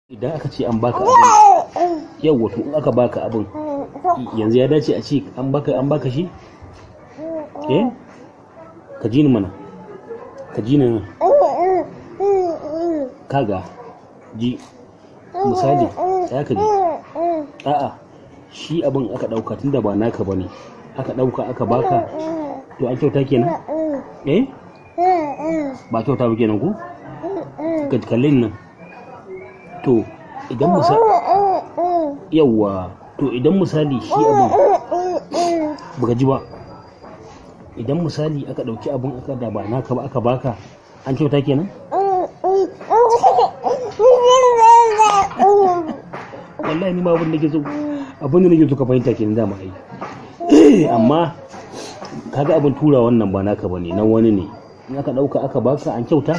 idan aka ce an baka abin yau wato in aka baka abin yanzu ya dace a ce an baka an baka shi eh ka ji ni mana ka ji ni nan kaga ji misali ya ka ji a'a shi abin aka dauka tunda ba naka bane aka dauka aka baka to an kyauta kenan eh ba kyauta ba kenan ko ka kallin nan to idan misali yawa to idan misali shi abin baka ji ba idan misali aka dauki abin aka da ba naka ba aka baka an kyauta kenan wallahi ni ma abin da ke so abin da nake so ka fahimta kenan dama ai amma kaga abin tura wannan ba naka bane nan wani ne in aka dauka aka baka an kyauta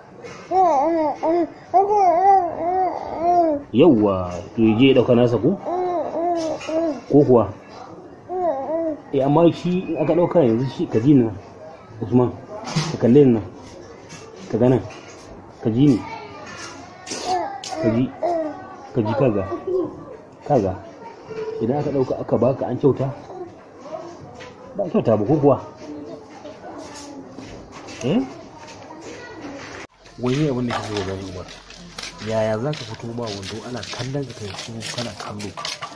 yauwa to je dauka nasa ko ko kuwa eh amma shi in aka dauka yanzu shi ka ji ni Usman ka kalle ni nan ka gana ka ji ni ka ji ka ji kaga kaga idan aka dauka aka baka an kyauta ba kyauta ba ko kuwa eh wani abin da ke zo gani umar yaya za ka fito ba wando ana kallon ka kai su kana kallo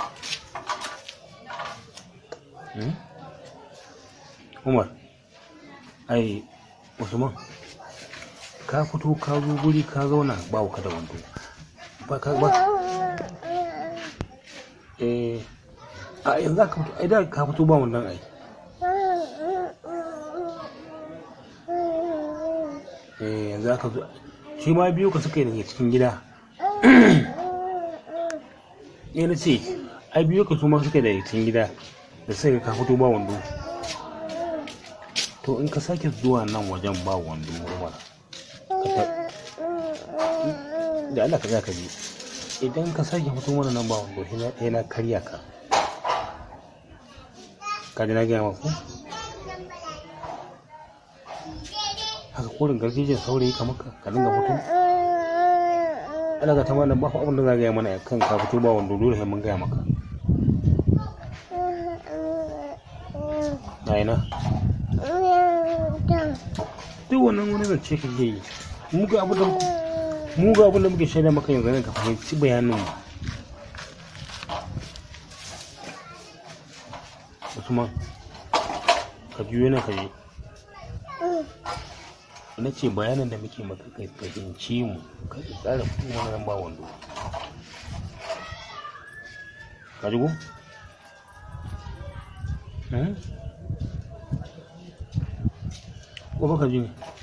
umar ai usman ka fito ka zo guri ka zauna ba ka da wando ba ka ba eh a yanzu ka fito ai da ka fito ba wannan ai eh yanzu aka zo shi ma biyu ka suka yi daga cikin gida ne na ce ai biyu ka su ma suka yi daga cikin gida da sai ka fito ba wando to in ka sake zuwa nan wajen ba wando umar da Allah ka za ka je idan ka sake fito mana nan ba wando sai na karya ka ka ji na gaya maku haka korin garjejin saurayi kamar ka dinga fito ana ga ta mana ba abin da za gaya mana kan ka fito ba wanda dole sai mun gaya maka na ina duk wannan wani zance ka yi mu ga abin da mu ga abin da muke shaida maka yanzu ne ka fahimci bayanin mu Usman ka juyo nan ka je na ce bayanin da muke maka kai fahimci mu ka tsara kuma nan ba wando ka ji ko ko ka ji ne